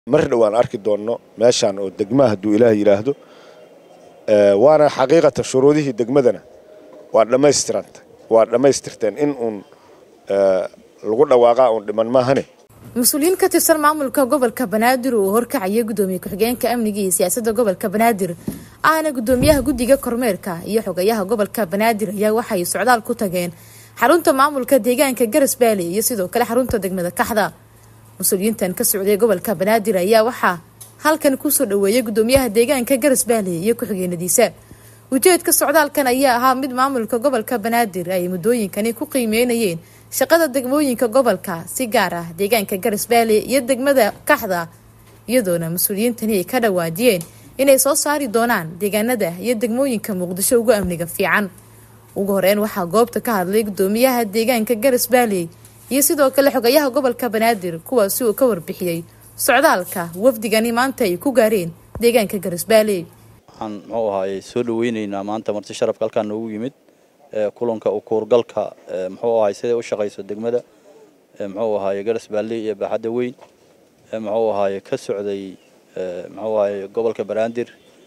mar dhowaan arki doonno meeshaan oo degmaha hadduu ilaah yidhaahdo waana xaqiiqatan shuruudihii degmadana waa dhammaystiranta waa dhammaystirteen in uun lagu dhawaaqaa uun dhiman maahane mas-uuliyiin ka tirsan maamulka gobolka banaadir uu horkacaya gudoomiye ku-xigeenka amniga iyo siyaasadda gobolka banaadir ahna gudoomiyaha guddiga kormeerka iyo xogayaha gobolka banaadir ayaa waxay socdaal ku tageen xarunta maamulka deegaanka garas baale iyo sidoo kale xarunta degmada kaxda mas-uuliyiintan ka socday gobolka banaadir ayaa waxaa halkan kusoo dhaweeyay gudoomiyaha deegaanka garas baale iyo ku-xigeenadiisa ujeedka socdaalkan ayaa ahaa mid maamulka gobolka banaadir ay muddooyinkani ku qiimeynayeen shaqada degmooyinka gobolka si gaar ah deegaanka garas baale iyo degmada kaxda iyadoona mas-uuliyiintani ay ka dhawaajiyeen inay soo saari doonaan deegaanada iyo degmooyinka muqdisho ugu amniga fiican ugu horeyn waxaa goobta ka hadlay gudoomiyaha deegaanka garas baale iyo sidoo kale xogayaha gobolka banaadir kuwaasi uu ka warbixiyey socdaalka wafdigani maanta ay ku gaareen deegaanka garas baale waxaan muxuu ahaayey soo dhaweyneynaa maanta marti sharafka halkaan noogu yimid kulanka ukuurgalka muxuu ahaay siday u shaqayso degmada muxuu ahaaye garas baale iyo baaxadda weyn muxuu ahaaye ka socday muxuu ahaaye gobolka banaadir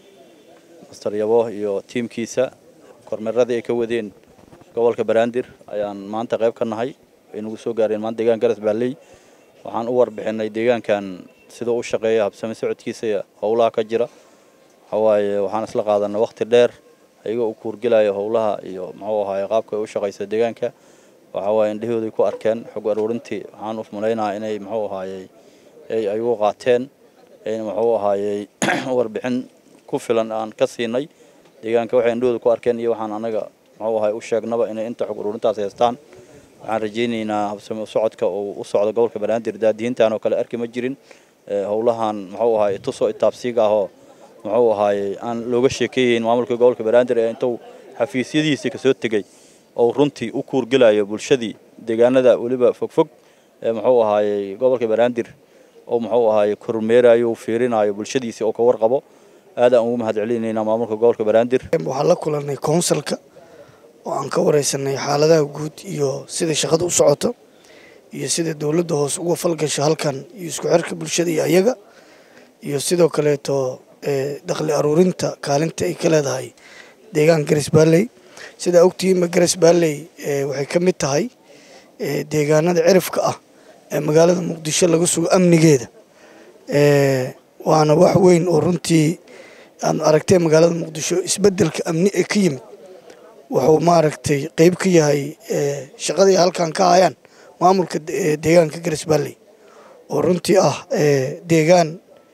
master yabo iyo tiimkiisa kormeeradii ay ka wadeen gobolka banaadir ayaan maanta qayb ka nahay ay nagu soo gaareen maanta deegaan garas baaley waxaan u warbixinay deegaankan siduu u shaqeeya habsame socodkiisa iyo howlaha ka jira waxawaaye waxaan isla qaadanay waqti dheer ayagoo u kuurgelaya howlaha iyo muxuu ahaaye qaabka ay u shaqaysa deegaanka waxawaaye indhahooday ku arkeen xog aruurintii waxaan u malaynaha inay muxuu ahaayey ay ayagu qaateen muxuu ahaayey warbixin ku filan aan ka siinay deegaanka waxay indhahooda ku arkeen iyo waxaan anaga muxuu ahaay u sheegnaba inay inta xog aruurintaas haystaan waxaan rajaynaynaa habsame socodka uu u socdo gobolka banaadir daadihintan oo kale arki ma jirin howlahan muxuu ahaay tusoo itaabsiiga ahoo muxuu ahaayey aan looga sheekeeyeyn maamulka gobolka banaadir ee intuu xafiisyadiisii kasoo tegey oo runtii u kuurgelayo bulshadii deegaanada weliba fogfog ee muxuu ahaayey gobolka banaadir oo muxuu ahaayey kormeerayo u fiirinayo bulshadiisii oo ka warqabo aad aan ugu mahad celinaynaa maamulka gobolka banaadir waxaan la kulanay koonsalka oo aan ka wareysanay xaaladaha guud iyo sida shaqada u socoto iyo sida dowladda hoose uga falgasho halkan iyo isku xirka bulshada iyo ayaga iyo sidoo kaleeto dakhli aruurinta kaalinta ay ka leedahay deegaanka garas baalley sidaa ogtihiinba garas baalley waxay ka mid tahay deegaanada cirifka ah ee magaalada muqdisho laga sugo amnigeeda waana wax weyn oo runtii aad aragtee magaalada muqdisho isbedelka amni ee ka yimid wuxuu maaragtay qeyb ka yahay shaqadii halkan ka hayaan maamulka deegaanka garas baalley oo runtii ah deegaan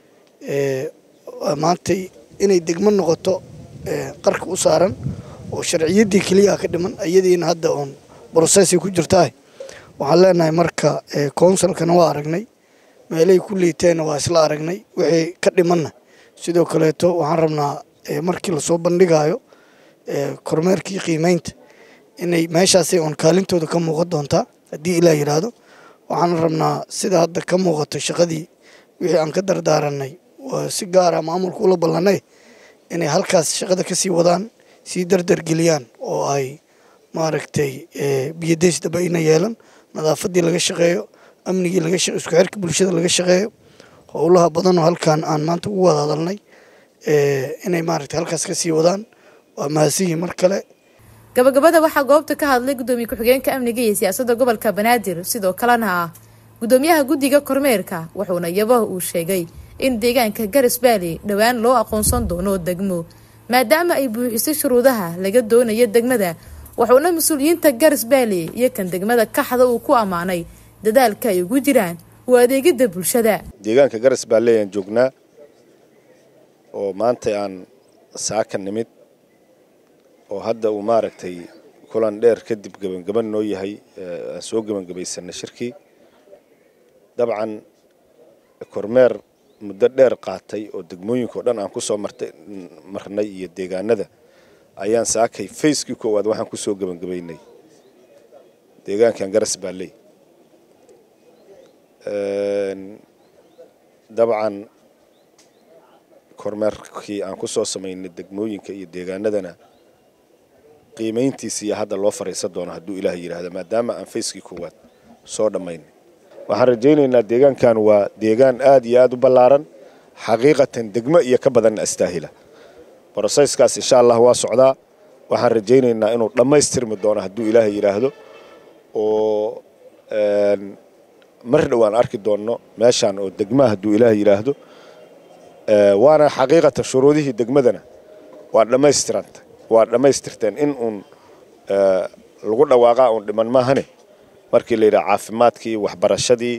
maanta inay degmo noqoto qarka u saaran oo sharciyaddii keliya ka dhiman iyadiina hadda oon brosesay ku jirtaah waxaan leenahay marka counsilkana waa aragnay meelahay ku liiteenna waa isla aragnay wixii ka dhimanna sidoo kaleeto waxaan rabnaa markii lasoo bandhigayo kormeerkii qiimeynta inay meeshaasay oon kaalintooda ka muuqan doontaa haddii ilaa yidhaahdo waxaan rabnaa sida hadda ka muuqato shaqadii wixii aan ka dardaaranay si gaara maamulka ula ballanay inay halkaas shaqada ka sii wadaan sii dardargeliyaan oo ay maaragtay biyadays daba ina yeelan nadaafadii laga shaqeeyo amnigii laga isku xirka bulshada laga shaqeeyo howlaha badanoo halkan aan maanta ugu wada hadalnay inay maaragtay halkaas ka sii wadaan waa mahadsiyi mar kale gabagabada waxaa goobta ka hadlay gudoomiye ku-xigeenka amniga iyo siyaasadda gobolka banaadir sidoo kalena ah gudoomiyaha guddiga kormeerka wuxuuna yabaha uu sheegay in deegaanka garas baale dhowaan loo aqoonsan doono degmo maadaama ay buuxisay shuruudaha laga doonayo degmada wuxuuna mas-uuliyiinta garas baale iyo kan degmada kaxda uu ku ammaanay dadaalka ay ugu jiraan u adeegidda bulshada deegaanka garas baale ayaan joognaa oo maanta aan saaka nimid oo hadda uu maaragtay kulan dheer kadib gebangaban noo yahay aan soo gebangabaysanay shirkii dabcan kormeer muddo dheer qaatay oo degmooyinka oo dhan aan ku soo martay marnay iyo deegaanada ayaan saakay facekii koowaad waxaan ku soo gebangabaynay deegaankan garas baalley dabcan kormeerkii aan ku soo samaynay degmooyinka iyo deegaanadana qiimayntiisa iyo hadda loo fariisan doono hadduu ilaah yidhaahdo maadaama aan facekii koowaad soo dhammaynay waxaan rajaynaynaa deegaankan waa deegaan aad iyo aad u ballaaran xaqiiqatan degmo iyo ka badanna astaahila broseyskaas insha allah waa socdaa waxaan rajaynaynaa inuu dhammaystirmi doono hadduu ilaahay yidhaahdo oo mar dhow aan arki doonno meeshaan oo degmaha hadduu ilaahay yidhaahdo waana xaqiiqatan shuruudihii degmadana waa dhammaystiranta waa dhammaystirteen in uun lagu dhawaaqaa uun dhiman maahane markii la yidhaha caafimaadkii waxbarashadii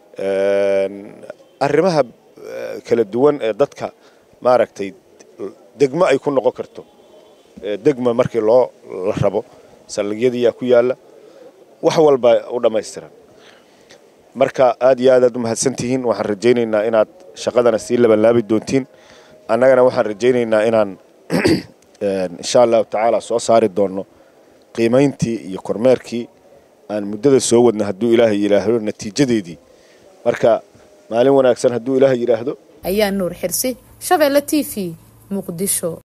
arrimaha kala duwan ee dadka maaragtay degmo ay ku noqon karto degma markii loo la rabo saldhigyadiiyaa ku yaalla wax walba u dhammaystiran marka aad iyo aad aad u mahadsantihiin waxaan rajaynaynaa inaad shaqadana sii labanlaabi doontiin annagana waxaan rajaynaynaa inaan insha allahu tacaala soo saari doonno qiimayntii iyo kormeerkii aan muddada soo wadna hadduu ilaahay yidhaahdo natiijadeedii marka maalin wanaagsan hadduu ilaahay yidhaahdo ayaa nuur xirsi shabeelle t v muqdisho